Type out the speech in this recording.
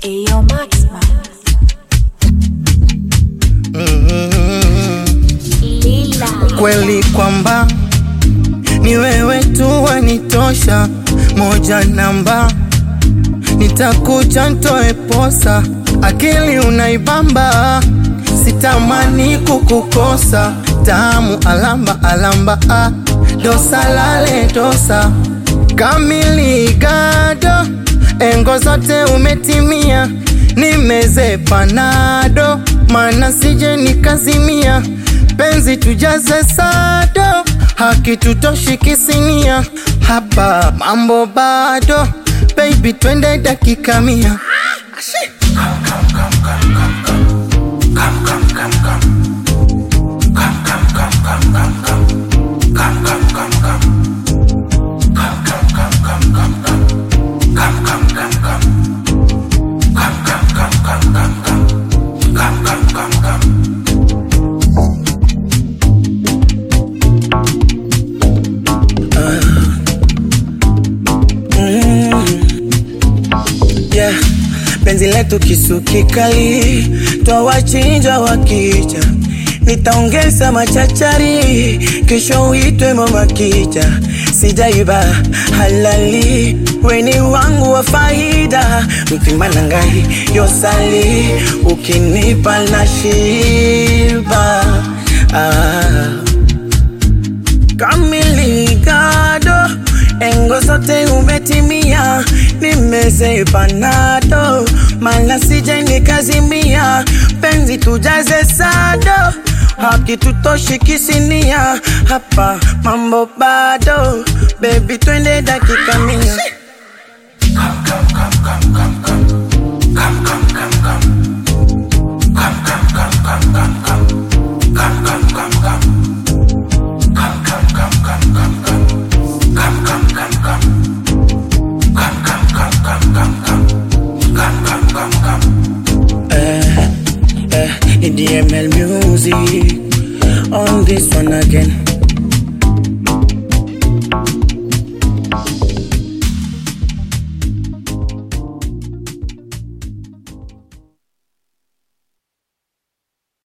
Ayo Maxman. Lila. kweli kwamba ni wewe tu wanitosha, moja namba, nitakuja ntoe posa, akili unaibamba, sitamani kukukosa, tamu alamba alamba, ah, dosa lale dosa, kamili gado, engo zote umetimia, nimeze panado, mana sije nikazimia penzi tujaze sado, hakitutoshi kisinia, hapa mambo bado, baby twende dakika mia. yeah. Penzi letu kisu kikali, twawachinja wakija, nitaongeza machachari, kesho uitwe mama kija, sijaiba halali, weni wangu wa faida, mtima na ngai yosali, ukinipa na shiba ah. Kamiligado, engo zote umetimia, nimeze panado, mala sije nikazimia, penzi tujaze sado, hakitutoshi kisinia, hapa mambo bado, baby twende dakika mia. eh, EDML music on this one again.